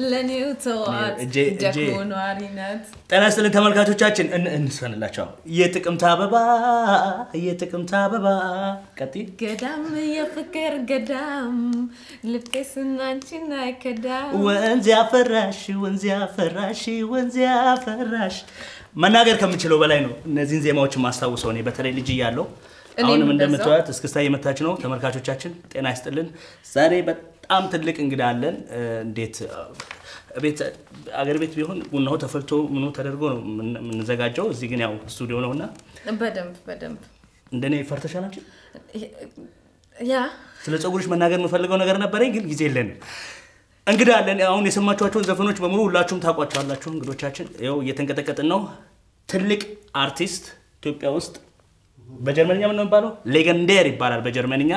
ለኔው ተዋት እጄ- እጄ- ደግሞ ነዋሪነት ጤና ይስጥልን ተመልካቾቻችን፣ እን- እንስፈንላቸው። የጥቅምት አበባ የጥቅምት አበባ ቀጥይ። ገዳም የፍቅር ገዳም ልቤ ስናንቺን አይከዳም ወንዝ ያፈራሽ ወንዝ ያፈራሽ ወንዝ ያፈራሽ መናገር ከምችለው በላይ ነው። እነዚህን ዜማዎች ማስታውሰው እኔ በተለይ ልጅ እያለሁ እኔም አሁንም እንደዛው። እንደምትዋት እስክስታ እየመታች ነው። ተመልካቾቻችን ጤና ይስጥልን። ዛሬ በጣም ትልቅ እንግዳ አለን። እ፣ እንዴት እ፣ ቤት አገር ቤት ቢሆን ቡናው ተፈልቶ ምኑ ተደርጎ ነው የምን- የምንዘጋጀው። እዚህ ግን ያው ስቱዲዮ ነው እና በደንብ በደንብ እንደኔ ፈርተሻል አንቺ? ያ ስለ ፀጉርሽ መናገር የምፈልገው ነገር ነበረኝ፣ ግን ጊዜ የለንም። እንግዳ አለን። አሁን የሰማችኋቸውን ዘፈኖች በሙሉ ሁላችሁም ታውቋቸዋላችሁ። እንግዶቻችን ይኸው እየተንቀጠቀጥን ነው። ትልቅ አርቲስት ኢትዮጵያ ውስጥ በጀርመንኛ ምን ነው የሚባለው? ሌገንዴር ይባላል በጀርመንኛ።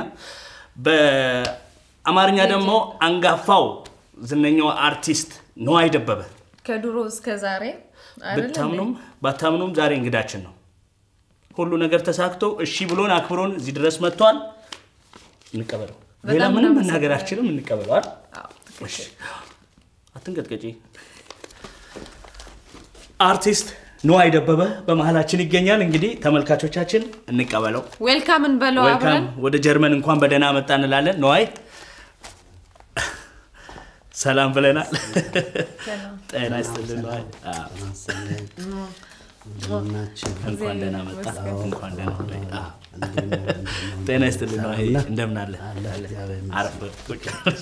በአማርኛ ደግሞ አንጋፋው ዝነኛው አርቲስት ነዋይ ደበበ። ከድሮ እስከ ዛሬ አይደለም ብታምኑም ባታምኑም ዛሬ እንግዳችን ነው። ሁሉ ነገር ተሳክቶ እሺ ብሎን አክብሮን እዚህ ድረስ መጥቷል። እንቀበለው። በጣም ሌላ ምንም እናመሰግናለን። መናገር አልችልም። እንቀበለው አይደል? አዎ፣ እሺ። አትንቀጥቀጪ። አርቲስት ነዋይ ደበበ በመሀላችን ይገኛል። እንግዲህ ተመልካቾቻችን እንቀበለው። ዌልካም እንበለው ዌልካም አብረን ወደ ጀርመን እንኳን በደህና መጣ እንላለን። ነዋይ ሰላም ብለናል። ጤና ይስጥልን ነዋይ። አዎ፣ እንኳን ደህና መጣ። እንኳን ደህና ቆይ። አዎ። ጤና ይስጥልን ነዋይ። እንደምን አለ? አረፍ በል፣ ቁጭ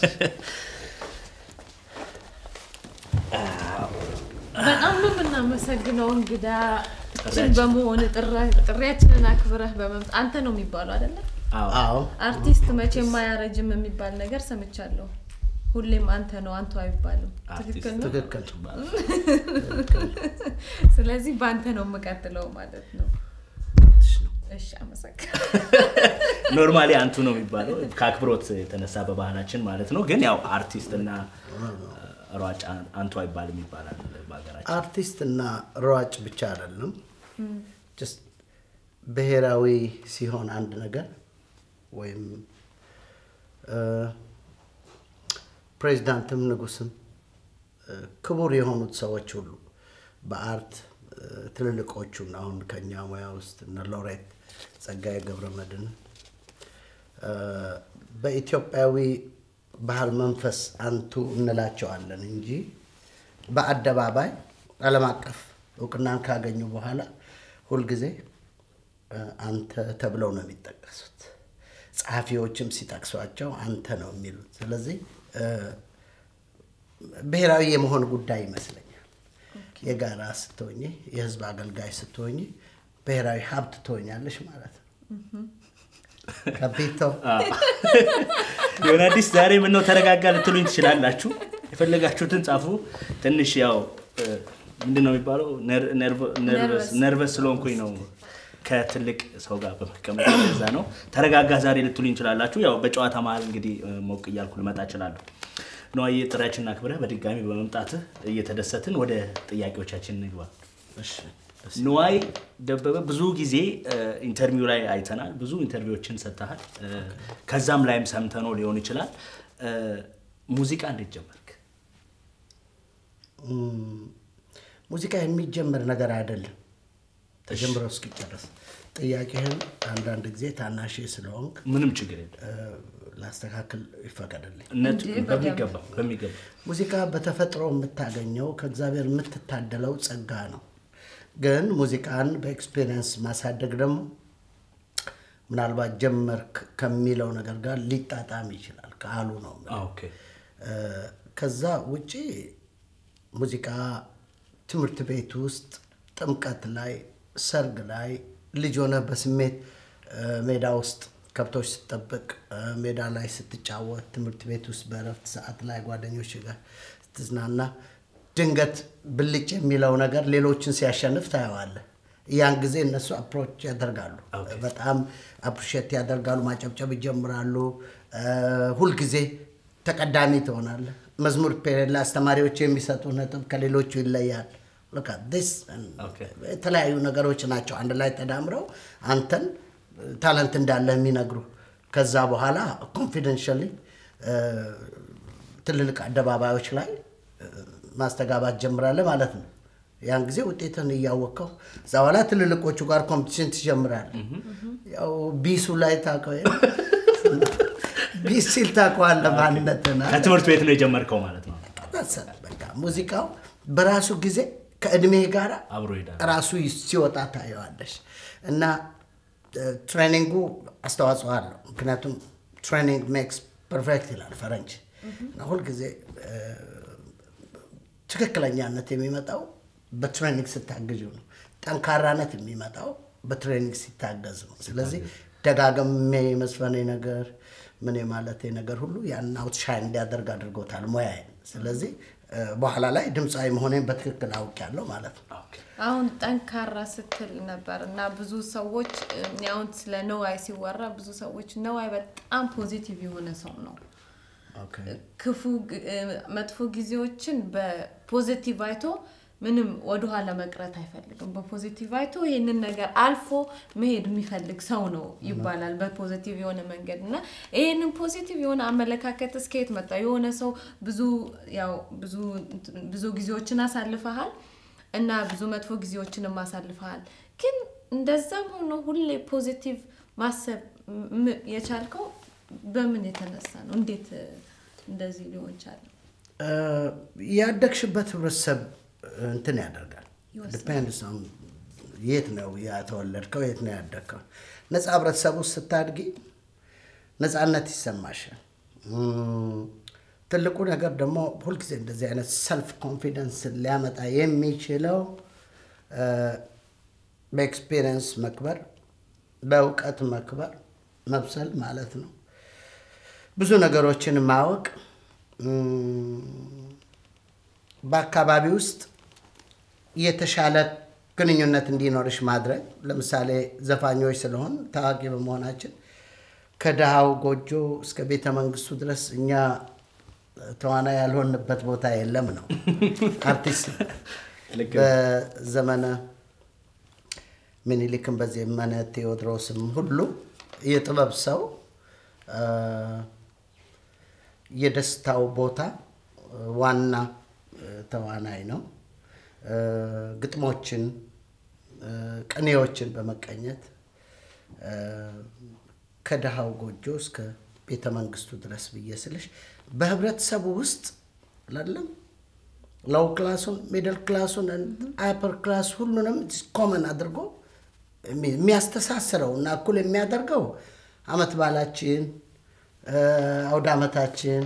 በጣም ነው የምናመሰግነው እንግዳችን በመሆን ጥሪያችንን አክብረህ በመምጣት አንተ ነው የሚባለው አይደለ? አዎ። አዎ አርቲስት መቼም አያረጅም የሚባል ነገር ሰምቻለሁ። ሁሌም አንተ ነው አንቱ አይባልም። ትክክል ነው። ትክክል ስለዚህ በአንተ ነው የምቀጥለው ማለት ነው። እሺ፣ አመሰግናለሁ። ኖርማሊ አንቱ ነው የሚባለው ከአክብሮት የተነሳ በባህላችን ማለት ነው። ግን ያው አርቲስት እና ሯጭ አንቱ አይባልም ይባላል በሀገራችን። አርቲስት እና ሯጭ ብቻ አይደለም ጀስት ብሔራዊ ሲሆን አንድ ነገር ወይም እ፣ ፕሬዚዳንትም ንጉስም እ፣ ክቡር የሆኑት ሰዎች ሁሉ በአርት እ፣ ትልልቆቹን አሁን ከኛ ሙያ ውስጥ እነ ሎሬት ጸጋዬ ገብረመድህን እ፣ በኢትዮጵያዊ ባህል መንፈስ አንቱ እንላቸዋለን እንጂ በአደባባይ ዓለም አቀፍ እውቅናን ካገኙ በኋላ ሁልጊዜ እ፣ አንተ ተብለው ነው የሚጠቀሱት። ጸሐፊዎችም ሲጠቅሷቸው አንተ ነው የሚሉት። ስለዚህ እ፣ ብሔራዊ የመሆን ጉዳይ ይመስለኛል። የጋራ ስትሆኝ፣ የህዝብ አገልጋይ ስትሆኝ ብሔራዊ ሀብት ትሆኛለሽ ማለት ነው። ከቤተው የሆነ አዲስ ዛሬ ምነው ተረጋጋ ልትሉኝ ትችላላችሁ። የፈለጋችሁትን ጻፉ። ትንሽ ያው እ፣ ምንድን ነው የሚባለው ነር- ነርቭ- ነርቨስ ነርቨስ ስለሆንኩኝ ነው ከትልቅ ሰው ጋር በመቀመጥ ለዛ ነው። ተረጋጋ ዛሬ ልትሉኝ ትችላላችሁ። ያው በጨዋታ መሀል እንግዲህ እ፣ ሞቅ እያልኩ ልመጣ እችላለሁ። ነዋዬ ጥሪያችንን አክብረህ በድጋሚ በመምጣትህ እየተደሰትን ወደ ጥያቄዎቻችን እንግባ። ነዋይ ደበበ ብዙ ጊዜ እ፣ ኢንተርቪው ላይ አይተናል። ብዙ ኢንተርቪዎችን ሰጥተሃል። እ፣ ከዛም ላይም ሰምተነው ሊሆን ይችላል። እ፣ ሙዚቃ እንዴት ጀመርክ? እም፣ ሙዚቃ የሚጀምር ነገር አይደለም ተጀምሮ እስኪጨረስ። ጥያቄህን አንዳንድ ጊዜ ታናሽ ስለሆንክ ምንም ችግር የለም። እ፣ ላስተካክል ይፈቀድልኝ። እነቱ እንዴ፣ በደንብ። በሚገባ በሚገባ ሙዚቃ በተፈጥሮ የምታገኘው ከእግዚአብሔር የምትታደለው ጸጋ ነው። ግን ሙዚቃን በኤክስፔሪየንስ ማሳደግ ደግሞ ምናልባት ጀመርክ ከሚለው ነገር ጋር ሊጣጣም ይችላል። ቃሉ ነው የምልህ። አ፣ ኦኬ እ፣ ከዛ ውጪ ሙዚቃ ትምህርት ቤት ውስጥ ጥምቀት ላይ፣ ሰርግ ላይ ልጅ ሆነ በስሜት እ፣ ሜዳ ውስጥ ከብቶች ስትጠብቅ እ፣ ሜዳ ላይ ስትጫወት፣ ትምህርት ቤት ውስጥ በእረፍት ሰዓት ላይ ጓደኞች ጋር ስትዝናና ድንገት ብልጭ የሚለው ነገር ሌሎችን ሲያሸንፍ ታየዋለህ። ያን ጊዜ እነሱ አፕሮች ያደርጋሉ፣ በጣም አፕሪሼት ያደርጋሉ፣ ማጨብጨብ ይጀምራሉ። እ፣ ሁልጊዜ ተቀዳሚ ትሆናለህ። መዝሙር ፔሬድ ላይ አስተማሪዎች የሚሰጡ ነጥብ ከሌሎቹ ይለያል። Look at this and Okay. የተለያዩ ነገሮች ናቸው አንድ ላይ ተዳምረው አንተን ታለንት እንዳለ የሚነግሩ ከዛ በኋላ ኮንፊደንሻሊ ትልልቅ አደባባዮች ላይ ማስተጋባት ጀምራለህ ማለት ነው። ያን ጊዜ ውጤትን እያወቀው እዛ በኋላ ትልልቆቹ ጋር ኮምፒቲሽን ትጀምራለህ። ያው ቢሱ ላይ ታውቀው የለ? ቢስ ሲል ታውቀዋለህ ማንነትን አይደል? ከትምህርት ቤት ነው የጀመርከው ማለት ነው። መሰለ በቃ ሙዚቃው በራሱ ጊዜ ከእድሜ ጋር አብሮ ይሄዳል። ራሱ ሲወጣ ታየዋለሽ እና ትሬኒንጉ አስተዋጽኦ አለው። ምክንያቱም ትሬኒንግ ሜክስ ፐርፌክት ይላል ፈረንጅ እና ሁልጊዜ እ፣ ትክክለኛነት የሚመጣው በትሬኒንግ ስታግዙ ነው። ጠንካራነት የሚመጣው በትሬኒንግ ሲታገዝ ነው። ስለዚህ ደጋግሜ የመስፈኔ ነገር ምን የማለቴ ነገር ሁሉ ያን አውትሻይን እንዲያደርግ አድርጎታል ሙያዬን። ስለዚህ እ፣ በኋላ ላይ ድምፃዊ መሆኔን በትክክል አውቄያለሁ ማለት ነው። አሁን ጠንካራ ስትል ነበር እና ብዙ ሰዎች እኔ አሁን ስለ ነዋይ ሲወራ ብዙ ሰዎች ነዋይ በጣም ፖዚቲቭ የሆነ ሰው ነው። ክፉ ግ- እ፣ መጥፎ ጊዜዎችን በፖዚቲቭ አይቶ ምንም ወደኋላ መቅረት አይፈልግም። በፖዚቲቭ አይቶ ይህንን ነገር አልፎ መሄድ የሚፈልግ ሰው ነው ይባላል በፖዚቲቭ የሆነ መንገድ እና ይህንን ፖዚቲቭ የሆነ አመለካከት እስከየት መጣ? የሆነ ሰው ብዙ ያው ብዙ ብዙ ጊዜዎችን አሳልፈሃል እና ብዙ መጥፎ ጊዜዎችንም አሳልፈሃል። ግን እንደዛም ሆኖ ሁሌ ፖዚቲቭ ማሰብ ም- የቻልከው በምን የተነሳ ነው? እንዴት እ፣ እንደዚህ ሊሆን ቻለ? እ፣ ያደግሽበት ህብረተሰብ እንትን ያደርጋል። ዲፔንድስ ኦን የት ነው የተወለድከው፣ የት ነው ያደግከው። ነፃ ህብረተሰብ ውስጥ ስታድጊ ነፃነት ይሰማሻል። እም፣ ትልቁ ነገር ደግሞ ሁልጊዜ እንደዚህ አይነት ሰልፍ ኮንፊደንስ ሊያመጣ የሚችለው እ፣ በኤክስፔሪየንስ መክበር፣ በእውቀት መክበር፣ መብሰል ማለት ነው። ብዙ ነገሮችን ማወቅ እም፣ በአካባቢ ውስጥ የተሻለ ግንኙነት እንዲኖርሽ ማድረግ። ለምሳሌ ዘፋኞች ስለሆን ታዋቂ በመሆናችን ከድሃው ጎጆ እስከ ቤተ መንግስቱ ድረስ እኛ ተዋናይ ያልሆንበት ቦታ የለም ነው አርቲስት ልክ በዘመነ ምኒልክም በዘመነ ቴዎድሮስም ሁሉ የጥበብ ሰው አ፣ የደስታው ቦታ አ፣ ዋና አ፣ ተዋናይ ነው። አ፣ ግጥሞችን አ፣ ቅኔዎችን በመቀኘት አ፣ ከድሃው ጎጆ እስከ ቤተ መንግስቱ ድረስ ብዬ ስልሽ በህብረተሰቡ ውስጥ ላለም ሎው ክላሱን ሚድል ክላሱን አፐር ክላስ ሁሉንም ኮመን አድርጎ የሚ- የሚያስተሳስረው እና እኩል የሚያደርገው አመት ባላችን፣ አውደ አመታችን፣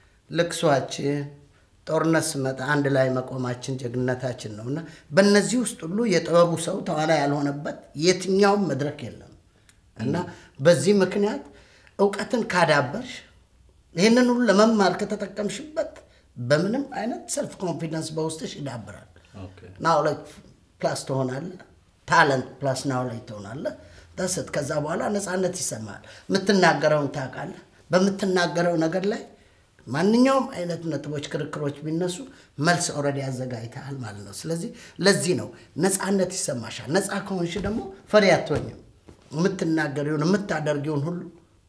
ልቅሷችን፣ ጦርነት ስመጣ አንድ ላይ መቆማችን ጀግንነታችን ነው እና በእነዚህ ውስጥ ሁሉ የጥበቡ ሰው ተዋናይ ያልሆነበት የትኛውም መድረክ የለም እና በዚህ ምክንያት እውቀትን ካዳበርሽ ይህንን ሁሉ ለመማር ከተጠቀምሽበት በምንም አይነት ሰልፍ ኮንፊደንስ በውስጥሽ ይዳብራል። ኦኬ። ናውሌጅ ፕላስ ትሆናለህ። ታለንት ፕላስ ናውሌጅ ትሆናለህ። ደስት ከዛ በኋላ ነፃነት ይሰማል። የምትናገረውን ታውቃለህ። በምትናገረው ነገር ላይ ማንኛውም አይነት ነጥቦች፣ ክርክሮች ቢነሱ መልስ ኦልሬዲ አዘጋጅተሃል ማለት ነው። ስለዚህ ለዚህ ነው ነፃነት ይሰማሻል። ነፃ ከሆንሽ ደግሞ ፈሪ አትሆኝም። የምትናገሪውን የምታደርጊውን ሁሉ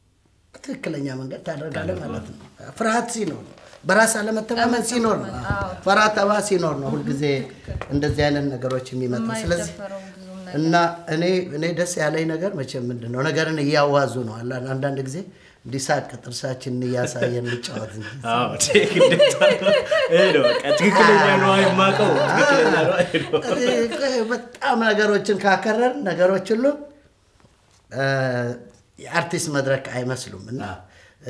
በትክክለኛ መንገድ ታደርጋለህ ማለት ነው። ፍርሃት ሲኖር ነው። በራስ አለመተማመን ሲኖር ነው። ፈራ ተባ ሲኖር ነው ሁልጊዜ እንደዚህ አይነት ነገሮች የሚመጣ ስለዚህ የማይደፈረው ብዙም ነገር እና እኔ እኔ ደስ ያለኝ ነገር መቼም ምንድን ነው ነገርን እያዋዙ ነው። አላ- አንዳንድ ጊዜ እንዲሳቅ ጥርሳችንን እያሳየን እንጫወት እንጂ አዎ፣ ግዴታ ነው። ይሄ ነው በቃ ትክክለኛ ነው የማውቀው ትክክለኛ ነው ይሄ ነው። እኔ በጣም ነገሮችን ካከረር ነገሮች ሁሉ እ፣ የአርቲስት መድረክ አይመስሉም እና እ፣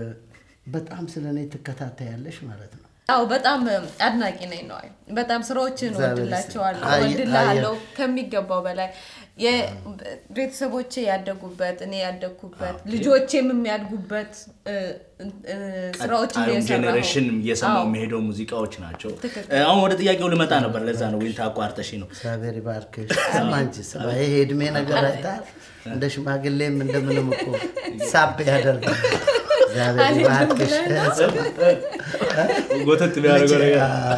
በጣም ስለ እኔ ትከታተያለሽ ማለት ነው። አዎ በጣም አድናቂ ነኝ ነው። በጣም ስራዎችን እግዚአብሔር እወድላቸዋለሁ፣ ይስጥልኝ። አየ- እወድልሃለሁ ከሚገባው በላይ የ- ቤተሰቦቼ ያደጉበት እኔ ያደግኩበት ልጆቼም የሚያድጉበት እ፣ እ፣ ስራዎችን ቀጣዩም እየሰራሁ ጄኔሬሽን እየሰማው አዎ። የሚሄደው ሙዚቃዎች ናቸው። ትክክል። እ፣ አሁን ወደ ጥያቄው ልመጣ ነበር። ለዛ ነው ወይን ታቋርጠሽ ነው። እግዚአብሔር ይባርክሽ። ስማ እንጂ ስማ፣ ይሄ እድሜ ነገር አይታል እንደ ሽማግሌም እንደምንም እኮ ሳብ ያደርጋል። እግዚአብሔር አልሄድም ይባርክሽ። ብለህ ጎተት ቢያደርገው ነገር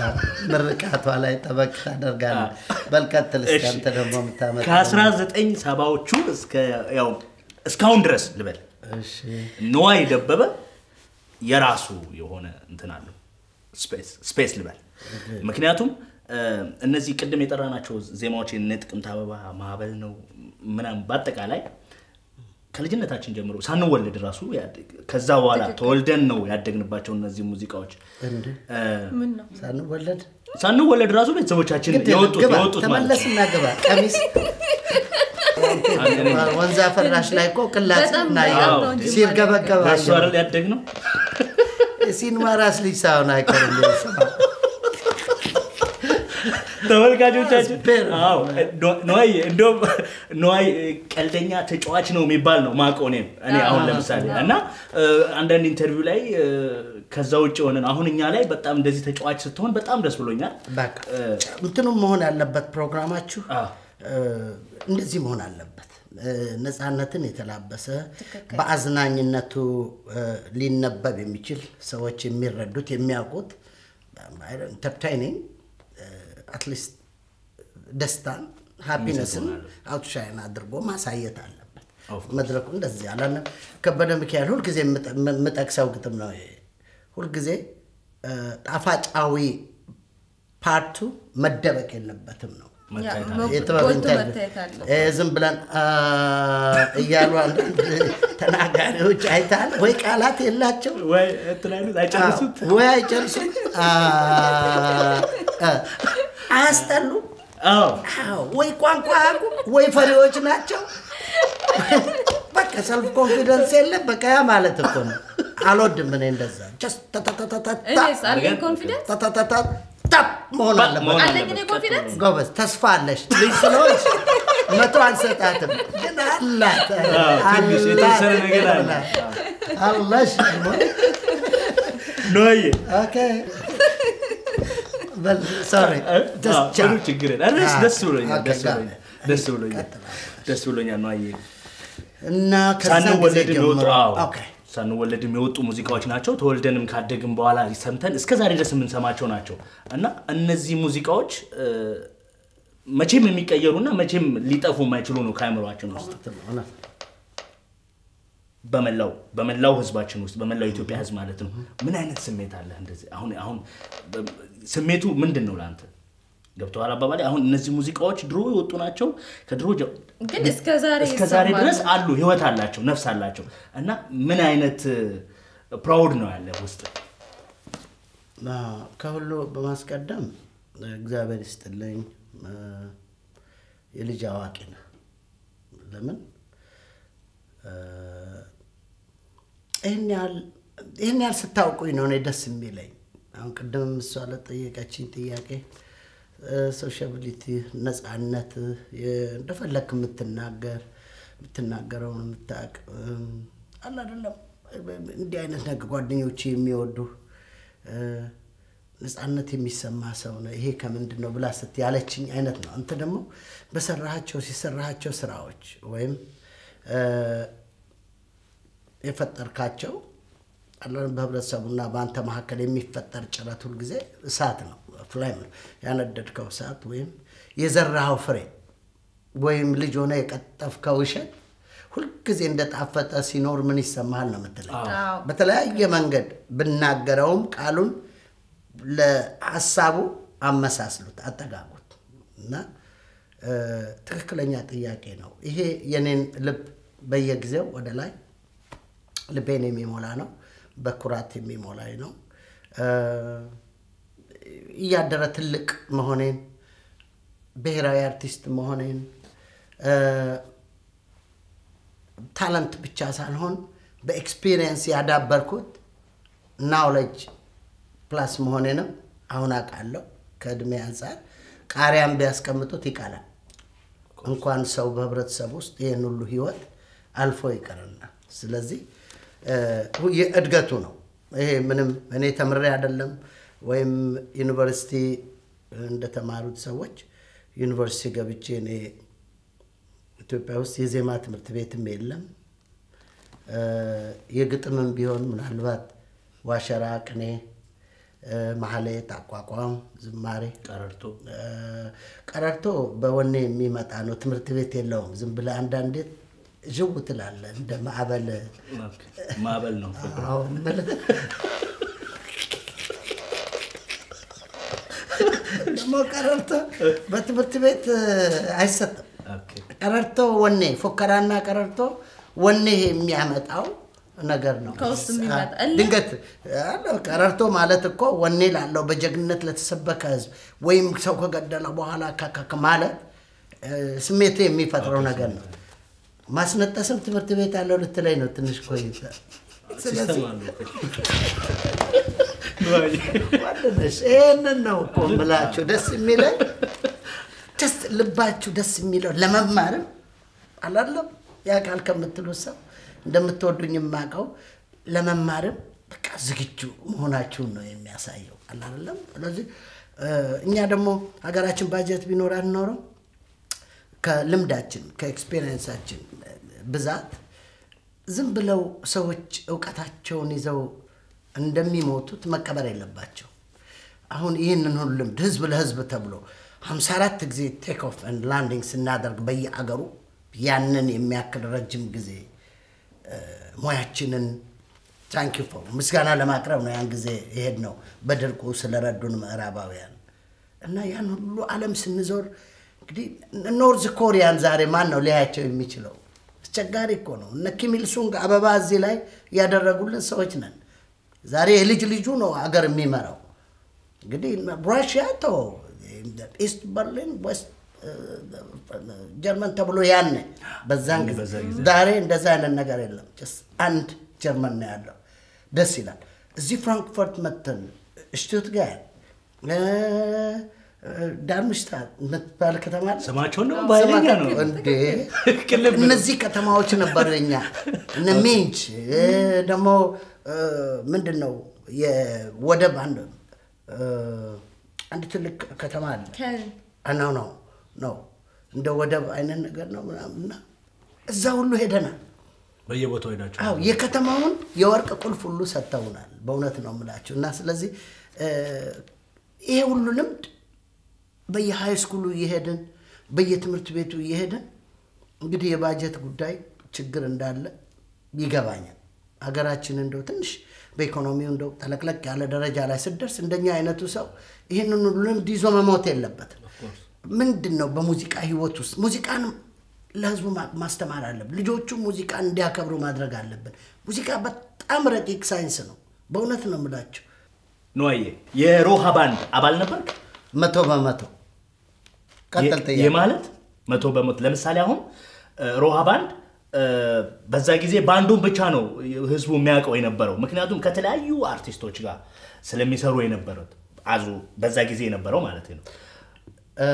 ምርቃቷ ላይ ጠበቅ ታደርጋለህ። በልቀጥል እስኪ አንተ ደግሞ የምታመጣው ከአስራ ዘጠኝ ሰባዎቹ እስከ ያው እስካሁን ድረስ ልበል እሺ ነዋይ ደበበ የራሱ የሆነ እንትን አለው ስፔስ ስፔስ ልበል ምክንያቱም እ፣ እነዚህ ቅድም የጠራናቸው ዜማዎች የነ ጥቅምት አበባ ማዕበል ነው ምናምን በአጠቃላይ ከልጅነታችን ጀምሮ ሳንወለድ ራሱ ያደግ- ከዛ በኋላ ተወልደን ነው ያደግንባቸው እነዚህ ሙዚቃዎች እንደ እ፣ ምን ነው ሳንወለድ ሳንወለድ ራሱ ቤተሰቦቻችን ግድ የለም፣ የወጡት ግባ የወጡት ማለት ነው። ተመለስና ግባ ቀሚስ ወንዝ አፈራሽ ላይ እኮ ቅላጽ በጣም እና በጣም ነው እንጂ ሲርገበገባ በእሱ አይደል ያደግ ነው ሲኒማ ራስ ልጅ ሳይሆን አይቀርም ስማ። ተመልካቾቻችን ቤር። አዎ፣ ኖ- ነዋይ እንደውም ነዋይ ቀልደኛ ተጫዋች ነው የሚባል ነው ማውቀው እኔም እኔ አሁን ለምሳሌ እና እ፣ አንዳንድ ኢንተርቪው ላይ እ፣ ከዛ ውጭ ሆነን አሁን እኛ ላይ በጣም እንደዚህ ተጫዋች ስትሆን በጣም ደስ ብሎኛል በቃ እንትኑም መሆን ያለበት ፕሮግራማችሁ አዎ። እ፣ እንደዚህ መሆን አለበት። እ፣ ነፃነትን የተላበሰ በአዝናኝነቱ እ፣ ሊነበብ የሚችል ሰዎች የሚረዱት የሚያውቁት ኢንተርታይኒንግ አትሊስት ደስታን ሃፒነስን አውትሻይን አድርጎ ማሳየት አለበት። መድረኩ እንደዚህ አላለም። ከበደ ሚካኤል ሁልጊዜ የምጠ- የምጠቅሰው ግጥም ነው ይሄ። ሁልጊዜ እ፣ ጣፋጫዊ ፓርቱ መደበቅ የለበትም ነው። መታየት ያ፣ የጥበብ ጎልቶ ኢንተርቪው መታየት አለው። እ፣ ዝም ብለን አ እያሉ አንዳንድ ተናጋሪዎች አይታል ወይ ቃላት የላቸው ወይ እንትን አይሉት አይጨርሱት ወይ አይጨርሱም አ፣ አ፣ አያስጠሉ አዎ አዎ፣ ወይ ቋንቋ አያውቁም ወይ ፈሪዎች ናቸው። በቃ ሰልፍ ኮንፊደንስ የለም። በቃ ያ ማለት እኮ ነው። አልወድም እኔ እንደዛ ጀስት ተተተተተታ እኔስ አለኝ ኮንፊደንስ ተተተታ ታፕ መሆን መሆን አለበት። አለኝ እኔ ኮንፊደንስ ጎበዝ ተስፋ አለሽ። ልጅ ስለሆንሽ መቶ አንሰጣትም፣ ግን አላት አዎ፣ ትንሽ የተወሰነ ነገር አለ። አለሽ። ነዋይ ኦኬ ሶሪ ጥሩ ችግር የለም። ኧረ ደስ ብሎኛል ኦኬ፣ ደስ ጋ- ብሎኛል ደስ ብሎኛል ደስ ብሎኛል ነዋይ እና ከዛ ጊዜ ሳንወለድም ጀምሮ የወጡ አዎ፣ ኦኬ ሳንወለድም የወጡ ሙዚቃዎች ናቸው። ተወልደንም ካደግም በኋላ ሰምተን እስከ ዛሬ ድረስ የምንሰማቸው ናቸው እና እነዚህ ሙዚቃዎች እ፣ መቼም የሚቀየሩና መቼም ሊጠፉ የማይችሉ ነው ከአእምሯችን ውስጥ በመላው በመላው ህዝባችን ውስጥ በመላው ኢትዮጵያ ህዝብ ማለት ነው። ምን አይነት ስሜት አለ? እንደዚህ አሁን አሁን በ- ስሜቱ ምንድን ነው ለአንተ? ገብተዋል አባባሌ። አሁን እነዚህ ሙዚቃዎች ድሮ የወጡ ናቸው። ከድሮ ጀ- ግን እስከ ዛሬ እስከ ዛሬ ይሰማሉ። ድረስ አሉ፣ ህይወት አላቸው፣ ነፍስ አላቸው እና ምን አይነት ፕራውድ ነው ያለ ውስጥ አ፣ ከሁሉ በማስቀደም እግዚአብሔር ይስጥልኝ አ፣ የልጅ አዋቂ ነህ። ለምን አ፣ ይህን ያህል ይህን ያህል ስታውቁኝ ነው እኔ ደስ የሚለኝ። አሁን ቅድም እሷ ለጠየቀችኝ ጥያቄ ሶሻቢሊቲ፣ ነፃነት፣ የ- እንደፈለክ የምትናገር የምትናገረውን የምታውቅ እም፣ አለ አይደለም እንዲህ አይነት ነገር ጓደኞች የሚወዱ እ፣ ነፃነት የሚሰማ ሰው ነው። ይሄ ከምንድን ነው ብላ ስት ያለችኝ አይነት ነው። አንተ ደግሞ በሰራሃቸው ሲሰራሃቸው ስራዎች ወይም እ፣ የፈጠርካቸው አለን በህብረተሰቡና በአንተ መካከል የሚፈጠር ጭረት ሁልጊዜ እሳት ነው፣ ፍላይም ነው። ያነደድከው እሳት ወይም የዘራኸው ፍሬ ወይም ልጅ ሆነ የቀጠፍከው እሸት ሁልጊዜ እንደጣፈጠ ሲኖር ምን ይሰማሃል ነው የምትለኝ። አዎ። በተለያየ መንገድ ብናገረውም ቃሉን ለሀሳቡ አመሳስሉት፣ አጠጋጉት እና እ፣ ትክክለኛ ጥያቄ ነው። ይሄ የኔን ልብ በየጊዜው ወደ ላይ ልቤን የሚሞላ ነው፣ በኩራት የሚሞላኝ ነው። እ፣ እያደረ ትልቅ መሆኔን ብሔራዊ አርቲስት መሆኔን እ፣ ታለንት ብቻ ሳልሆን በኤክስፒሪየንስ ያዳበርኩት ናውሌጅ ፕላስ መሆኔንም አሁን አውቃለሁ። ከእድሜ አንጻር ቃሪያም ቢያስቀምጡት ይቀላል። እንኳን ሰው በህብረተሰብ ውስጥ ይህን ሁሉ ህይወት አልፎ ይቀርና ስለዚህ እ፣ የእድገቱ ነው። ይሄ ምንም እኔ ተምሬ አይደለም ወይም ዩኒቨርሲቲ እንደተማሩት ሰዎች ዩኒቨርሲቲ ገብቼ እኔ ኢትዮጵያ ውስጥ የዜማ ትምህርት ቤትም የለም። እ፣ የግጥምም ቢሆን ምናልባት ዋሸራ፣ ቅኔ፣ እ፣ ማህሌት፣ አቋቋም፣ ዝማሬ ቀረርቶ እ፣ ቀረርቶ በወኔ የሚመጣ ነው። ትምህርት ቤት የለውም። ዝም ብለህ አንዳንዴ ዥው ትላለህ እንደ ማዕበል ማዕበል ነው ፍቅር። አዎ፣ የምልህ ደግሞ ቀረርቶ በትምህርት ቤት እ፣ አይሰጥም። ኦኬ። ቀረርቶ ወኔ ፉከራና ቀረርቶ ወኔ የሚያመጣው ነገር ነው። ከውስጥ የሚመጣ አ- እልህ? ድንገት አለ፣ ቀረርቶ ማለት እኮ ወኔ ላለው በጀግንነት ለተሰበከ ህዝብ ወይም ሰው ከገደለ በኋላ ካካክ ማለት እ፣ ስሜቱ የሚፈጥረው ነገር ነው። ማስነጠስም ትምህርት ቤት ያለው ልትለኝ ነው ትንሽ ቆይተ ስለዚህ ሲስተም አለው እኮ። ወደደሽ ይህንን ነው እኮ የምላችሁ ደስ የሚለኝ ደስ ልባችሁ ደስ የሚለው ለመማርም አላለም ያ ቃል ከምትሉት ሰው እንደምትወዱኝ የማውቀው ለመማርም በቃ ዝግጁ መሆናችሁን ነው የሚያሳየው አላለም ስለዚህ እ፣ እኛ ደግሞ ሀገራችን ባጀት ቢኖራት ኖረው ከልምዳችን ከኤክስፔሪየንሳችን ብዛት ዝም ብለው ሰዎች እውቀታቸውን ይዘው እንደሚሞቱት መቀበር የለባቸው። አሁን ይህንን ሁሉ ልምድ ህዝብ ለህዝብ ተብሎ 54 ጊዜ ቴክ ኦፍ ኤንድ ላንዲንግ ስናደርግ በየአገሩ ያንን የሚያክል ረጅም ጊዜ እ፣ ሙያችንን ታንኪ ፎር ምስጋና ለማቅረብ ነው ያን ጊዜ ይሄድ ነው በድርቁ ስለረዱን ምዕራባውያን እና ያን ሁሉ ዓለም ስንዞር እንግዲህ ኖርዝ ኮሪያን ዛሬ ማን ነው ሊያያቸው የሚችለው? አስቸጋሪ እኮ ነው። እነ ኪም ኢል ሱንግ አበባ እዚህ ላይ ያደረጉልን ሰዎች ነን። ዛሬ የልጅ ልጁ ነው አገር የሚመራው። እንግዲህ ራሽያ ተው ኢስት በርሊን ዌስት ጀርመን ተብሎ ያኔ በዛን ጊዜ በዛ ጊዜ። ዛሬ እንደዛ አይነት ነገር የለም። ጀስት አንድ ጀርመን ነው ያለው። ደስ ይላል። እዚህ ፍራንክፈርት መተን ሽቱትጋርት ዳርምሽታት የምትባል ከተማ አለ። ስማቸውን ደግሞ በኃይለኛ ነው እንዴ ቅልብ ነው። እነዚህ ከተማዎች ነበሩ የኛ እነ ሚንች እ፣ ደግሞ እ፣ ምንድን ነው የወደብ አንድ እ፣ አንድ ትልቅ ከተማ አለ ከ- ነው ነው ነው እንደ ወደብ አይነት ነገር ነው ምናምንና እዛ ሁሉ ሄደናል። በየቦታው ሄዳቸው አዎ የከተማውን የወርቅ ቁልፍ ሁሉ ሰጥተውናል። በእውነት ነው የምላችሁ። እና ስለዚህ እ፣ ይሄ ሁሉ ልምድ በየሃይ ስኩሉ እየሄድን በየትምህርት ቤቱ እየሄድን እንግዲህ የባጀት ጉዳይ ችግር እንዳለ ይገባኛል። ሀገራችን እንደው ትንሽ በኢኮኖሚው እንደው ጠለቅለቅ ያለ ደረጃ ላይ ስደርስ እንደኛ አይነቱ ሰው ይህንን ሁሉ ልምድ ይዞ መሞት የለበትም። ምንድን ነው በሙዚቃ ህይወት ውስጥ ሙዚቃን ለህዝቡ ማ- ማስተማር አለብን። ልጆቹ ሙዚቃን እንዲያከብሩ ማድረግ አለብን። ሙዚቃ በጣም ረቂቅ ሳይንስ ነው። በእውነት ነው የምላቸው። ነዋዬ የሮሃ ባንድ አባል ነበር መቶ በመቶ ቀጥል ጥያቄ። የማለት መቶ በመቶ ለምሳሌ አሁን እ፣ ሮሃ ባንድ እ፣ በዛ ጊዜ ባንዱን ብቻ ነው ህዝቡ የሚያውቀው የነበረው ምክንያቱም ከተለያዩ አርቲስቶች ጋር ስለሚሰሩ የነበሩት አዙ በዛ ጊዜ የነበረው ማለት ነው እ፣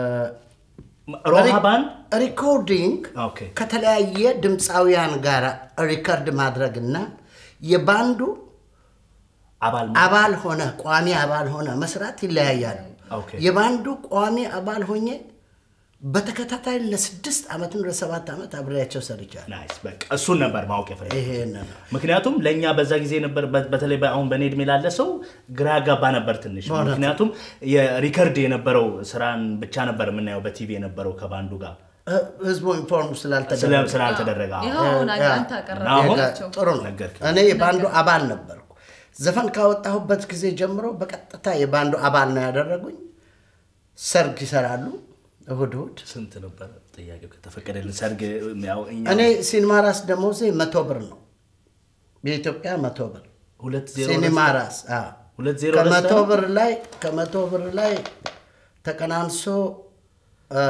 ሮሃ ባንድ ሪኮርዲንግ ኦኬ ከተለያየ ድምፃውያን ጋር ሪከርድ ማድረግና የባንዱ አባል አባል ሆነ ቋሚ አባል ሆነ መስራት ይለያያሉ። ኦኬ። የባንዱ ቋሚ አባል ሆኜ በተከታታይ ለስድስት ዓመትን ለሰባት ዓመት አብሬያቸው ሰርቻለሁ። ናይስ በቃ እሱን ነበር ማወቅ የፈለግኩት ይሄን ነው ምክንያቱም ለእኛ በዛ ጊዜ ነበር በ- በተለይ በ- አሁን በኔ እድሜ ላለ ሰው ግራ ያጋባ ነበር ትንሽ በእውነት። ምክንያቱም የሪከርድ የነበረው ስራን ብቻ ነበር የምናየው በቲቪ የነበረው ከባንዱ ጋር እ፣ ህዝቡ ኢንፎርም ስለ- ስላልተደረገ ስላልተደረገ አዎ። ይኸው አሁን ያ- አንተ አሁን አቀረብካቸው ጥሩ ነው። ነገርከኝ። እኔ የባንዱ አባል ነበርኩ። ዘፈን ካወጣሁበት ጊዜ ጀምሮ በቀጥታ የባንዱ አባል ነው ያደረጉኝ። ሰርግ ይሰራሉ እሁድ እሁድ። ስንት ነበር ጥያቄው ከተፈቀደልን ሰርግ ያው እኛ እኔ ሲኒማ ራስ ደሞዜ መቶ ብር ነው የኢትዮጵያ መቶ ብር ሁለት ዜሮ ሲኒማ ሁለት- ራስ አዎ። ሁለት ዜሮ ከመቶ ሁለት ብር ላይ ከመቶ ብር ላይ ተቀናንሶ እ፣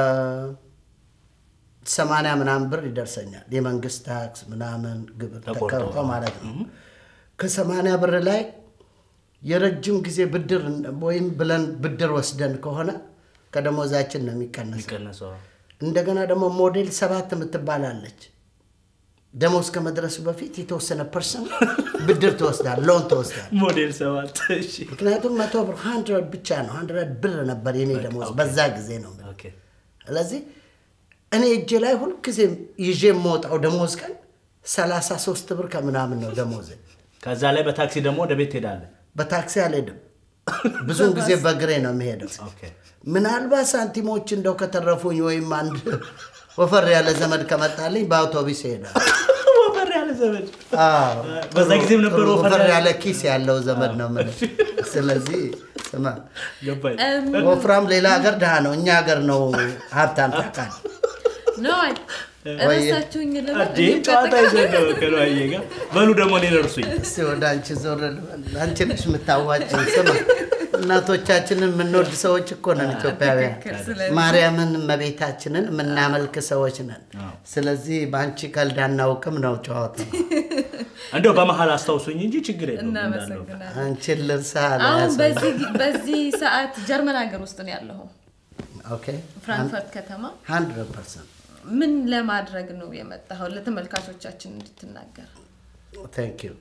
ሰማንያ ምናምን ብር ይደርሰኛል። የመንግስት ታክስ ምናምን ግብር ተቆርጦ ተቆርጦ ማለት ነው። ከሰማንያ ብር ላይ የረጅም ጊዜ ብድር ወይም ብለን ብድር ወስደን ከሆነ ከደሞዛችን ነው የሚቀነሰው። የሚቀነሰው እንደገና ደግሞ ሞዴል ሰባት የምትባላለች ደሞዝ ከመድረሱ በፊት የተወሰነ ፐርሰንት ብድር ትወስዳል፣ ሎን ትወስዳል። ሞዴል ሰባት እሺ ምክንያቱም መቶ ብር ሀንድረድ ብቻ ነው ሀንድረድ ብር ነበር የኔ ደሞዝ በዛ ጊዜ ነው የምልህ። ኦኬ ስለዚህ እኔ እጄ ላይ ሁልጊዜ ይዤ የምወጣው ደሞዝ ቀን ሰላሳ ሶስት ብር ከምናምን ነው ደሞዝ። ከዛ ላይ በታክሲ ደግሞ ወደ ቤት ትሄዳለህ በታክሲ አልሄድም። ብዙውን ጊዜ በእግሬ ነው የሚሄደው። ኦኬ ምናልባት ሳንቲሞች እንደው ከተረፉኝ ወይም አንድ ወፈር ያለ ዘመድ ከመጣልኝ በአውቶቢስ ይሄዳል። ወፈር ያለ ዘመድ በዛ ጊዜም ነበር ወፈር ወፈር ያለ- ያለ ኪስ ያለው ዘመድ ነው የምልህ። ስለዚህ ስማ ገባኝ። ወፍራም ሌላ ሀገር ድሃ ነው፣ እኛ ሀገር ነው ሀብታም ታውቃለህ። ነው አይ እረሳችሁኝ ልበል እንዴ እኔም ጨዋታ ቀጥታ- ይዘን ነው ከነዋዬ ጋር በሉ ደግሞ እኔን እርሱኝ። እስቲ ወደ አንቺ ዞር ልበል። አንቺ ነሽ የምታዋጭን። ስማ እናቶቻችንን የምንወድ ሰዎች እኮ ነን ኢትዮጵያውያን። ትክክል። ስለዚህ- ማርያምን እመቤታችንን የምናመልክ ሰዎች ነን። ስለዚህ በአንቺ ቀልድ አናውቅም ነው ጨዋታው። እንደው በመሀል አስታውሱኝ እንጂ ችግር የለውም እንዳለው። እናመሰግናለን። አንቺን ልርሳ አሁን በዚህ ጊ- በዚህ ሰዓት ጀርመን ሀገር ውስጥ ነው ያለኸው፣ ኦኬ ፍራንክፈርት ከተማ። ሀንድረድ ፐርሰንት ምን ለማድረግ ነው የመጣኸው? ለተመልካቾቻችን እንድትናገር። ታንክ ዩ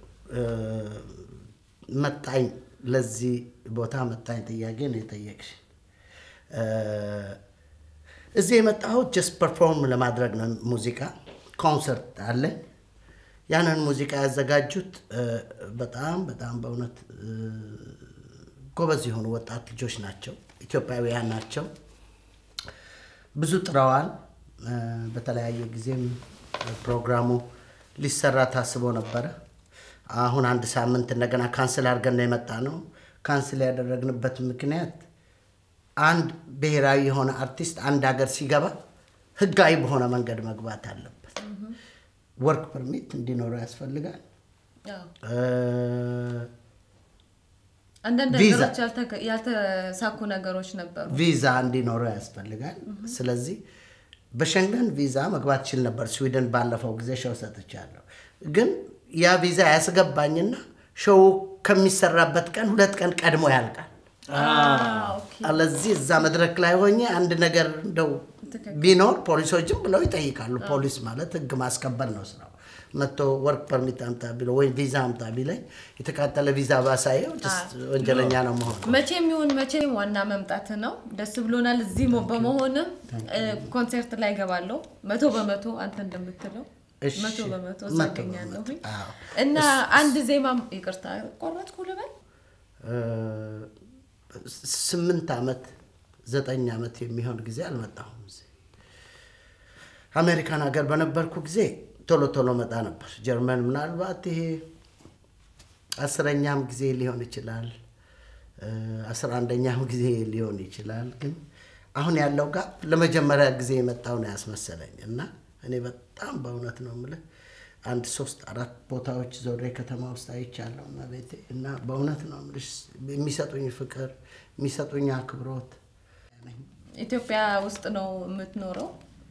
መጣኝ ለዚህ ቦታ መጣኝ ጥያቄ ነው የጠየቅሽ እ፣ እዚህ የመጣሁት ጀስት ፐርፎርም ለማድረግ ነው ሙዚቃ ኮንሰርት አለኝ ያንን ሙዚቃ ያዘጋጁት እ፣ በጣም በጣም በእውነት እ፣ ጎበዝ የሆኑ ወጣት ልጆች ናቸው ኢትዮጵያውያን ናቸው ብዙ ጥረዋል። እ፣ በተለያየ ጊዜም ፕሮግራሙ ሊሰራ ታስቦ ነበረ። አሁን አንድ ሳምንት እንደገና ካንስል አድርገን ነው የመጣ ነው። ካንስል ያደረግንበት ምክንያት አንድ ብሔራዊ የሆነ አርቲስት አንድ ሀገር ሲገባ ህጋዊ በሆነ መንገድ መግባት አለበት። ወርክ ፐርሚት እንዲኖረው ያስፈልጋል። አዎ። እ፣ አንዳንድ ቪዛ። ነገሮች ያልተገ- ያልተሳኩ ነገሮች ነበሩ። ቪዛ እንዲኖረው ያስፈልጋል። ስለዚህ በሸንገን ቪዛ መግባት ችል ነበር። ስዊድን ባለፈው ጊዜ ሸው ሰጥቻለሁ። ግን ያ ቪዛ ያስገባኝና ሾው ከሚሰራበት ቀን ሁለት ቀን ቀድሞ ያልቃል። አዎ፣ ኦኬ። አለዚህ እዛ መድረክ ላይ ሆኜ አንድ ነገር እንደው ትክክል። ቢኖር ፖሊሶችም ብለው ይጠይቃሉ። ፖሊስ ማለት ህግ ማስከበር ነው ስራው። መጥቶ ወርክ ፐርሚት አምጣ ቢለው ወይም ቪዛ አምጣ ቢለኝ የተቃጠለ ቪዛ ባሳየው ጀስት ወንጀለኛ ነው መሆን መቼም ይሁን መቼም ዋና መምጣት ነው። ደስ ብሎናል እዚህ ሞ- በመሆንም እ፣ ኮንሰርት ላይ ገባለሁ። መቶ በመቶ አንተ እንደምትለው እሺ፣ መቶ በመቶ መቶ እዛገኛለሁ በመቶ፣ አዎ። እና አንድ ዜማ ይቅርታ ቆረጥኩ ልበል እ፣ ስምንት ዓመት ዘጠኝ ዓመት የሚሆን ጊዜ አልመጣሁም። እዚህ አሜሪካን ሀገር በነበርኩ ጊዜ ቶሎ ቶሎ መጣ ነበር። ጀርመን ምናልባት ይሄ አስረኛም ጊዜ ሊሆን ይችላል፣ እ፣ አስራ አንደኛም ጊዜ ሊሆን ይችላል። ግን አሁን ያለው ጋር ለመጀመሪያ ጊዜ የመጣው ነው ያስመሰለኝ እና እኔ በጣም በእውነት ነው የምልህ አንድ ሶስት አራት ቦታዎች ዞሬ ከተማ ውስጥ አይቻለሁ እና ቤቴ እና በእውነት ነው የምልሽ የሚሰጡኝ ፍቅር የሚሰጡኝ አክብሮት ኢትዮጵያ ውስጥ ነው የምትኖረው።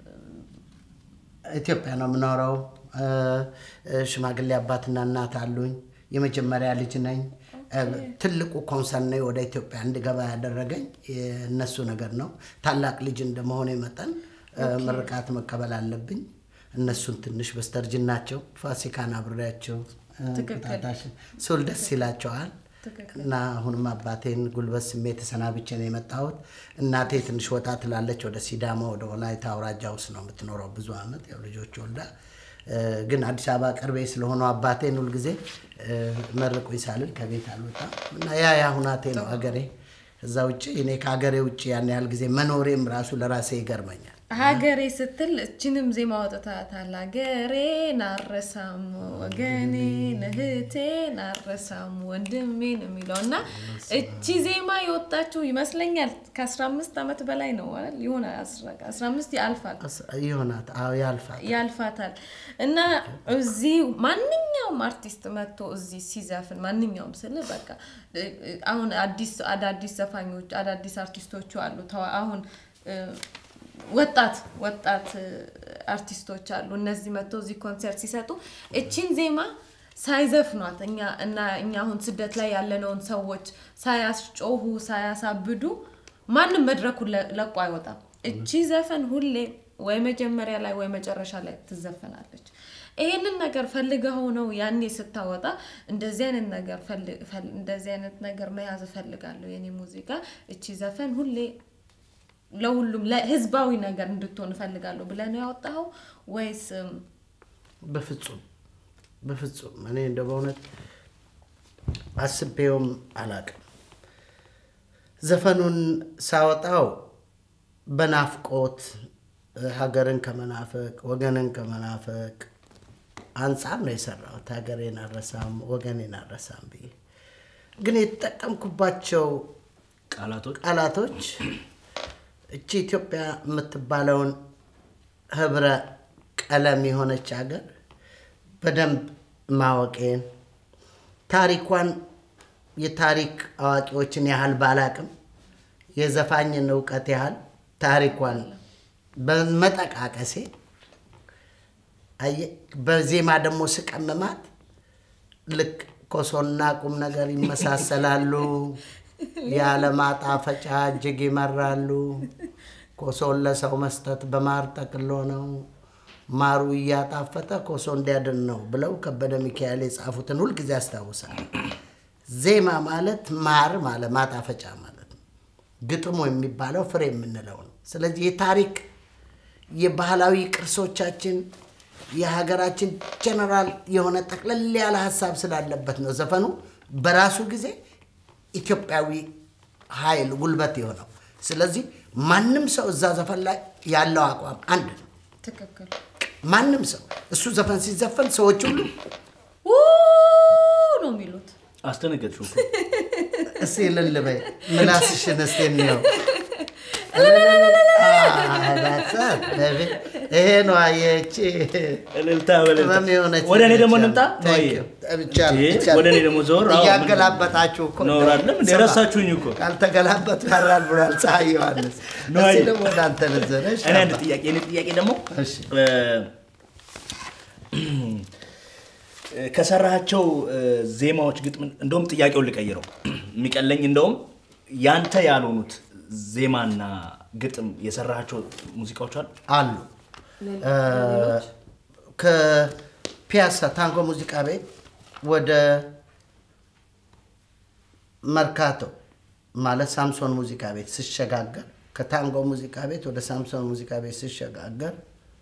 ኢትዮጵያ ነው የምኖረው። እ፣ እ፣ ሽማግሌ አባትና እናት አሉኝ። የመጀመሪያ ልጅ ነኝ። እ፣ ትልቁ ኮንሰርን ነው ወደ ኢትዮጵያ እንድገባ ያደረገኝ የእነሱ ነገር ነው። ታላቅ ልጅ እንደመሆኔ መጠን እ፣ ምርቃት መቀበል አለብኝ። እነሱን ትንሽ በስተርጅናቸው ፋሲካን አብሬያቸው እ፣ ትክክል። እንቁጣጣሽን ስውል ደስ ይላቸዋል። ትክክል። እና አሁንም አባቴን ጉልበት ስሜ ተሰናብቼ ነው የመጣሁት። እናቴ ትንሽ ወጣ ትላለች፣ ወደ ሲዳማ ወደ ወላይታ አውራጃ ውስጥ ነው የምትኖረው ብዙ ዓመት ያው ልጆች ወልዳ እ፣ ግን አዲስ አበባ ቅርቤ ስለሆነው አባቴን ሁልጊዜ እ፣ መርቁኝ ሳልል ከቤት አልወጣም እና ያ ያ ሁናቴ ነው ሀገሬ። ከዛ ውጭ እኔ ከሀገሬ ውጭ ያን ያህል ጊዜ መኖሬም ራሱ ለራሴ ይገርመኛል። ሀገሬ ስትል እችንም ዜማ ወጥታታል። ሀገሬ ናረሳም ወገኔ እህቴ ናረሳም ወንድሜን የሚለው እና እቺ ዜማ የወጣችው ይመስለኛል ከ15 ዓመት በላይ ነው አይደል? የሆነ 15 ያልፋል አስ- ይሆናት አዎ ያልፋል። ያልፋታል እና እዚህ ማንኛውም አርቲስት መጥቶ እዚህ ሲዘፍን ማንኛውም ስል በቃ እ- እ- አሁን አዲስ አዳዲስ ዘፋኞች አዳዲስ አርቲስቶቹ አሉ ተዋ- አሁን እ፣ ወጣት ወጣት እ፣ አርቲስቶች አሉ እነዚህ መጥቶ እዚህ ኮንሰርት ሲሰጡ እቺን ዜማ ሳይዘፍኗት እኛ እና እኛ አሁን ስደት ላይ ያለነውን ሰዎች ሳያስጮሁ ሳያሳብዱ ማንም መድረኩን ለ- ለቆ አይወጣም። እቺ ዘፈን ሁሌ ወይ መጀመሪያ ላይ ወይ መጨረሻ ላይ ትዘፈናለች። ይሄንን ነገር ፈልገው ነው ያኔ ስታወጣ እንደዚህ አይነት ነገር ፈልግ- ፈል- እንደዚህ አይነት ነገር መያዝ እፈልጋለሁ የኔ ሙዚቃ እቺ ዘፈን ሁሌ ለሁሉም ለህዝባዊ ነገር እንድትሆን እፈልጋለሁ ብለህ ነው ያወጣኸው ወይስ እም፣ በፍጹም በፍጹም እኔ እንደ በእውነት አስቤውም አላቅም። ዘፈኑን ሳወጣው በናፍቆት ሀገርን ከመናፈቅ ወገንን ከመናፈቅ አንጻር ነው የሰራሁት። ሀገሬን አልረሳም ወገኔን አልረሳም ብዬ ግን የተጠቀምኩባቸው ቃላቶች ቃላቶች እቺ ኢትዮጵያ የምትባለውን ህብረ ቀለም የሆነች ሀገር በደንብ ማወቄን ታሪኳን የታሪክ አዋቂዎችን ያህል ባላቅም የዘፋኝን እውቀት ያህል ታሪኳን በመጠቃቀሴ አየህ፣ በዜማ ደግሞ ስቀምማት ልክ ኮሶና ቁም ነገር ይመሳሰላሉ። ያለ ማጣፈጫ እጅግ ይመራሉ። ኮሶን ለሰው መስጠት በማር ጠቅሎ ነው። ማሩ እያጣፈጠ ኮሶ እንዲያድን ነው ብለው ከበደ ሚካኤል የጻፉትን ሁልጊዜ ያስታውሳል። ዜማ ማለት ማር ማለት ማጣፈጫ ማለት ነው። ግጥሙ የሚባለው ፍሬ የምንለው ነው። ስለዚህ የታሪክ የባህላዊ ቅርሶቻችን የሀገራችን ጀነራል የሆነ ጠቅለል ያለ ሀሳብ ስላለበት ነው ዘፈኑ በራሱ ጊዜ ኢትዮጵያዊ ኃይል ጉልበት የሆነው። ስለዚህ ማንም ሰው እዛ ዘፈን ላይ ያለው አቋም አንድ ነው። ትክክል ማንም ሰው እሱ ዘፈን ሲዘፈን ሰዎች ሁሉ ው ነው የሚሉት አስደነገጥሽው እኮ። እስኪ እልል በይ ምላስሽን እስኪ እንየው። ይሄ ነው አየቺ እልልታ በእልልታ። ቅመም የሆነች ወደ እኔ ደግሞ ልጅ እንምጣ አለ። ነዋዬ? Thank you. ብቻለሁ፣ ይሄ ብቻለሁ። ወደ እኔ ደግሞ ዞር አዎ፣ እያገላበጣችሁ እኮ ኖር አይደለም እንደ ስማ፣ ረሳችሁኝ እኮ ካልተገላበጡ ያራል ብሏል ፀሐይ ዮሐንስ። ነዋዬ። እስኪ ደግሞ ወደ አንተ ልዘነሽ እኔ አንድ ጥያቄ እኔ ጥያቄ ደግሞ እሺ። እ፣ ከሰራቸው ዜማዎች ግጥም እንደውም ጥያቄውን ልቀይረው የሚቀለኝ እንደውም ያንተ ያልሆኑት ዜማና ግጥም የሰራቸው ሙዚቃዎች አሉ አሉ እ፣ ከፒያሳ ታንጎ ሙዚቃ ቤት ወደ መርካቶ ማለት ሳምሶን ሙዚቃ ቤት ስሸጋገር ከታንጎ ሙዚቃ ቤት ወደ ሳምሶን ሙዚቃ ቤት ስሸጋገር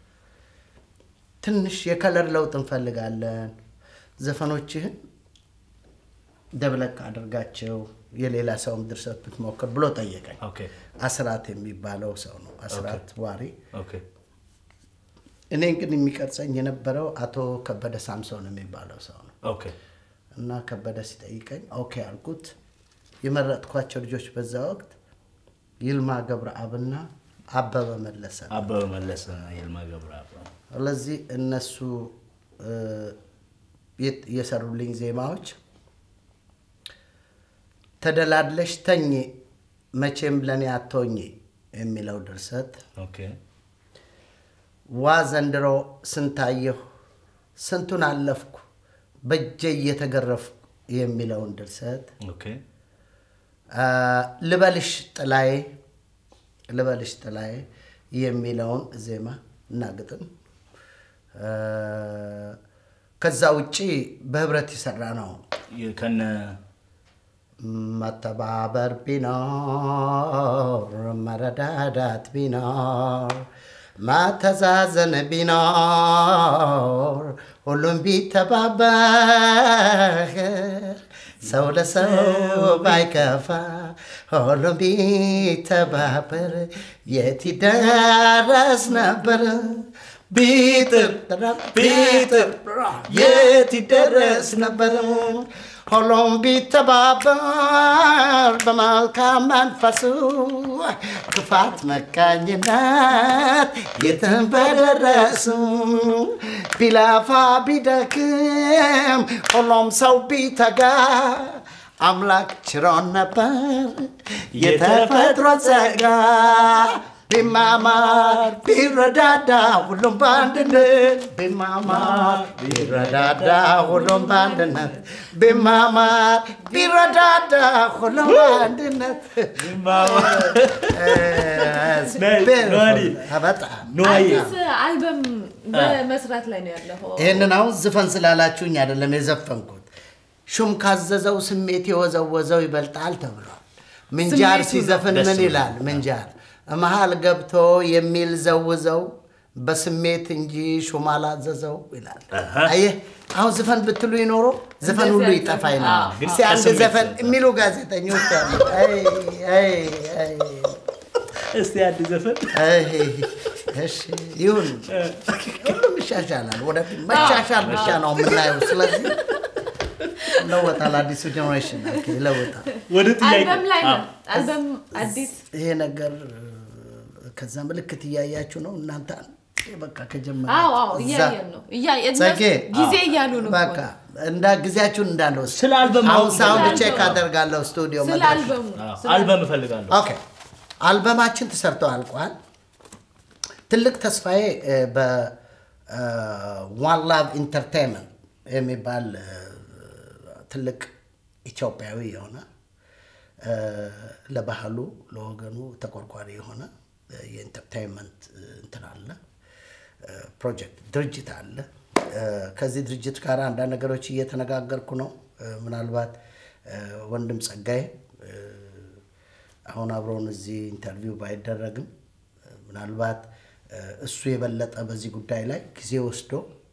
ትንሽ የከለር ለውጥ እንፈልጋለን፣ ዘፈኖችህን ደብለቅ አድርጋቸው የሌላ ሰውም ድርሰት ብትሞክር ብሎ ጠየቀኝ። ኦኬ አስራት የሚባለው ሰው ነው። አስራት ዋሪ ኦኬ እኔ ግን የሚቀርጸኝ የነበረው አቶ ከበደ ሳምሶን የሚባለው ሰው ነው ኦኬ እና ከበደ ሲጠይቀኝ ኦኬ አልኩት። የመረጥኳቸው ልጆች በዛ ወቅት ይልማ ገብረአብና አበበ መለሰ ነው። አበበ መለሰ ይልማ ገብረአብ ስለዚህ እነሱ እ፣ የት- የሰሩልኝ ዜማዎች ተደላድለሽ ተኝ መቼም ለእኔ አትሆኚ የሚለው ድርሰት ኦኬ ዋ ዘንድሮ ስንታየሁ ስንቱን አለፍኩ በእጄ እየተገረፍኩ የሚለውን ድርሰት ኦኬ አ፣ ልበልሽ ጥላዬ ልበልሽ ጥላዬ የሚለውን ዜማ እና ግጥም አ፣ ከዛ ውጪ በህብረት የሰራ ነው። የ- ከነ መተባበር ቢኖር መረዳዳት ቢኖር ማተዛዘን ቢኖር ሁሉም ቢተባበር ሰው ለሰው ባይከፋ ሁሉም ቢተባበር የት ይደረስ ነበር ቢጥር ቢጥር የት ይደረስ ነበር ሁሉም ቢተባበር በመልካም መንፈሱ ክፋት መቃኝነት የትም በደረሱ ቢላፋ ቢደክም ሁሉም ሰው ቢተጋ አምላክ ችሮን ነበር የተፈጥሮ ጸጋ ቢማማር ቢረዳዳ ሁሉም በአንድነት ቢማማር ቢረዳዳ ሁሉም በአንድነት ቢማማር ቢረዳዳ ሁሉም በአንድነት ኖኒ። በጣም ኖዬ አዲስ አልበም በመስራት ላይ ነው ያለኸው። ይህንን አሁን ዝፈን ስላላችሁኝ አይደለም የዘፈንኩት። ሹም ካዘዘው ስሜት የወዘወዘው ይበልጣል ተብሏል። ምንጃር ስሜቱ ሲዘፍን ነው። ምን ደስ ይላል? ምንጃር መሀል ገብቶ የሚል ዘውዘው በስሜት እንጂ ሹም አላዘዘው ይላል። አሃ። አየህ አሁን ዝፈን ብትሉ ይኖሮ ዘፈን ሁሉ እንደዚህ ይጠፋ ይላል። አዎ፣ ግን እስኪ አንድ ከስሜት ዘፈን ነው። የሚሉ ጋዜጠኞች አሉ። አይ አይ አይ እስቲ አዲስ ዘፈን አይ፣ እሺ ይሁን፣ ሁሉም ይሻሻላል። ወደፊት መሻሻል ብቻ ነው የምናየው። ስለዚህ ይለወጣል። አዲሱ ጀኔሬሽን ኦኬ፣ ይለወጣል። ወደ ጥያቄ አልበም ላይ ነው አዎ። አልበም አዲስ ይሄ ነገር ከዛ ምልክት እያያችሁ ነው እናንተ በቃ ከጀመረ አዎ አዎ እያየን ነው እያየን ጸጌ ጊዜ እያሉ ነው በቃ እንዳ ጊዜያችሁን እንዳልወስድ ስለ አልበም አሁን ማወቅ ሳውንድ ስለ ቼክ አልበሙ። አደርጋለሁ ስቱዲዮ ስለ መድረክ አልበሙ አዎ፣ ስለ አልበም እፈልጋለሁ ኦኬ አልበማችን ተሰርቶ አልቋል። ትልቅ ተስፋዬ በዋን ላቭ ኢንተርቴንመንት የሚባል እ፣ ትልቅ ኢትዮጵያዊ የሆነ እ፣ ለባህሉ ለወገኑ ተቆርቋሪ የሆነ እ፣ የኢንተርቴንመንት እ፣ እንትን አለ እ፣ ፕሮጀክት ድርጅት አለ። እ፣ ከዚህ ድርጅት ጋር አንዳንድ ነገሮች እየተነጋገርኩ ነው። እ፣ ምናልባት እ፣ ወንድም ጸጋዬ እ፣ አሁን አብረውን እዚህ ኢንተርቪው ባይደረግም እ፣ ምናልባት እ፣ እሱ የበለጠ በዚህ ጉዳይ ላይ ጊዜ ወስዶ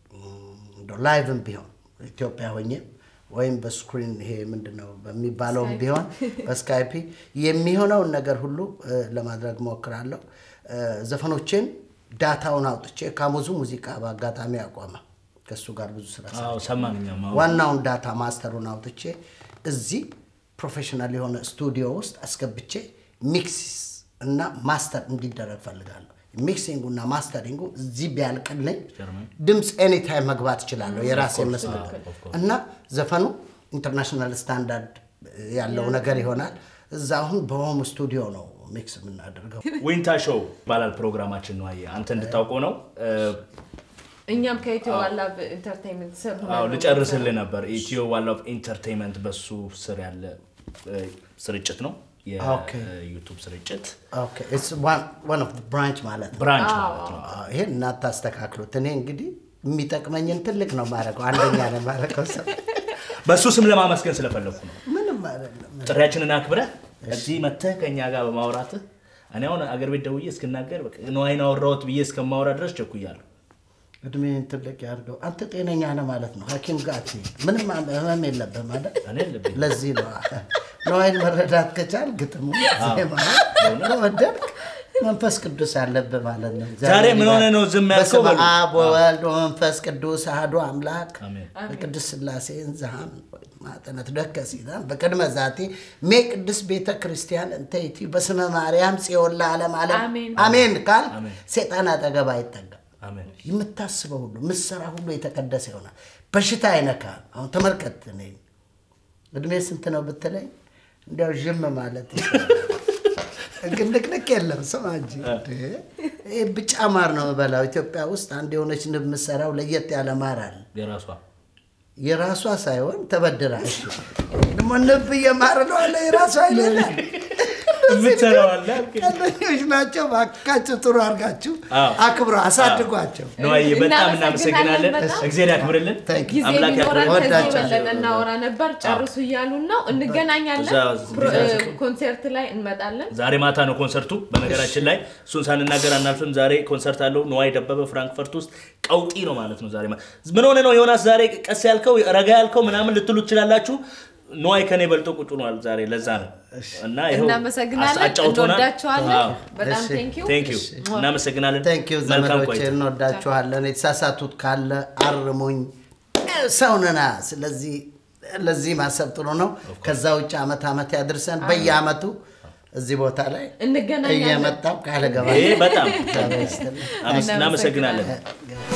እንደው ላይቭም ቢሆን ኢትዮጵያ ሆኜ ወይም በስክሪን ይሄ ምንድን ነው በሚባለውም ቢሆን በስካይፒ የሚሆነውን ነገር ሁሉ እ፣ ለማድረግ ሞክራለሁ። እ፣ ዘፈኖቼን ዳታውን አውጥቼ ካሙዙ ሙዚቃ በአጋጣሚ አቋመ ከእሱ ጋር ብዙ ስራ አዎ ሰማን እኛም አዎ። ዋናውን ዳታ ማስተሩን አውጥቼ እዚህ ፕሮፌሽናል የሆነ ስቱዲዮ ውስጥ አስገብቼ ሚክስ እና ማስተር እንዲደረግ ፈልጋለሁ። ሚክሲንጉ እና ማስተሪንጉ እዚህ ቢያልቅልኝ ጀርመን። ድምፅ ኤኒታይም መግባት እችላለሁ የራሴ መስመር እና ዘፈኑ ኢንተርናሽናል ስታንዳርድ ያለው ነገር ይሆናል። እዛ አሁን በሆም ስቱዲዮ ነው ሚክስ የምናደርገው። ዊንታ ሾው ይባላል ፕሮግራማችን ነው። አየህ አንተ እንድታውቀው ነው። እ፣ እኛም ከኢትዮ ዋላብ ኢንተርቴንመንት ስር ሆነን አዎ ነው ልጨርስልህ ነበር። ኢትዮ ዋን ኦፍ ኢንተርቴንመንት በሱ ስር ያለ እ፣ ስርጭት ነው ኦኬ። የዩቱብ ስርጭት ኦኬ ኢትስ ዋን ኦፍ ብራንች ማለት ነው። ብራንች ማለት ነው። አዎ፣ ይሄን እናታስተካክሉት። እኔ እንግዲህ የሚጠቅመኝን ትልቅ ነው ማድረገው፣ አንደኛ ነው ማድረገው። ሰው በእሱ ስም ለማመስገን ስለፈለግኩ ነው። ምንም አይደለም። ጥሪያችንን አክብረህ እዚህ መተህ ከእኛ ጋር በማውራትህ እኔ አሁን አገር ቤት ደውዬ እስክናገር በቃ ነዋይን አወራሁት ብዬ እስከማውራ ድረስ ቸኩያለሁ። እድሜን ትልቅ ያድርገው። አንተ ጤነኛ ነህ ማለት ነው። ሐኪም ጋር አትሄድ። ምንም ህመም የለብህም አይደል? እኔ የለብኝም። ለዚህ ነው ነዋይን መረዳት ከቻል ግጥሙ ዜማ ከወደድክ መንፈስ ቅዱስ አለብህ ማለት ነው። ዛሬ ምን ሆነህ ነው ዝም ያልከው? በስመ በሉ። አብ ወወልድ ወመንፈስ ቅዱስ አሐዱ አምላክ አሜን። በቅዱስ ሥላሴ እንዝሃም ማጠነት ደከ ሲዛን በቅድመ ዛቴ ሜ ቅዱስ ቤተ ክርስቲያን እንተ ይእቲ በስመ ማርያም ጽዮን ለዓለም ዓለም አሜን። አሜን ካል አሜን። ሴጣን አጠገብ አይጠጋም። አሜን። የምታስበው ሁሉ የምትሰራ ሁሉ የተቀደሰ ይሆናል። በሽታ አይነካ። አሁን ተመልከት፣ እኔ እድሜ ስንት ነው ብትለኝ እንዲያው ዥም ማለት ግን ንቅንቅ የለም። ስማ እንጂ ይህ ብጫ ማር ነው የምበላው። ኢትዮጵያ ውስጥ አንድ የሆነች ንብ የምትሰራው ለየት ያለ ማር አለ። የራሷ የራሷ ሳይሆን ተበድራ። እሺ ደግሞ ንብ እየማር ነው አለ የራሷ አይደለም። የምትሰራው አለ። ቀለኞች ናቸው። እባካችሁ ጥሩ አድርጋችሁ አዎ። አክብረው አሳድጓቸው። ነዋዬ በጣም እናመሰግናለን እናመሰግናለን። በጣም። እግዚአብሔር ያክብርልን። Thank you. ጊዜ አምላክ ቢኖረን ያክብርልን። ከዚህ ወዳቸው። የበለጠ እናወራ ነበር። ጨርሱ እያሉን ነው። እንገናኛለን። እዛ- ፕሮ- እዛ- እ፣ ኮንሰርት ላይ እንመጣለን። ዛሬ ማታ ነው ኮንሰርቱ። በነገራችን ላይ እሱን ሳንናገር አናልፍም። ዛሬ ኮንሰርት አለው ነዋይ ደበበ ፍራንክፈርት ውስጥ ቀውጢ ነው ማለት ነው። ዛሬ ማ- ምን ሆነ ነው ዮናስ ዛሬ ቀስ ያልከው ረጋ ያልከው ምናምን ልትሉ ትችላላችሁ። ነዋይ ከኔ በልጦ ቁጭ ሆኗል ዛሬ። ለዛ ነው እና ይኸው እናመሰግናለን። አጫውቶናል። እንወዳችኋለን። አዎ። በጣም እሺ። ቴንኪዩ። ቴንክ ዩ እናመሰግናለን። ቴንክ ዩ መልካም ዘመዶቼ፣ ቆይታ። እንወዳችኋለን። የተሳሳቱት ካለ አርሙኝ፣ ሰውንና ስለዚህ ለዚህ ማሰብ ጥሩ ነው። ከዛ ውጭ አመት አመት ያድርሰን። በየአመቱ እዚህ ቦታ ላይ እንገናኛለን። እየመጣው ቃል ገባ ይሄ በጣም እግዚአብሔር ይስጥልኝ። እናመሰግናለን። እናመሰግናለን።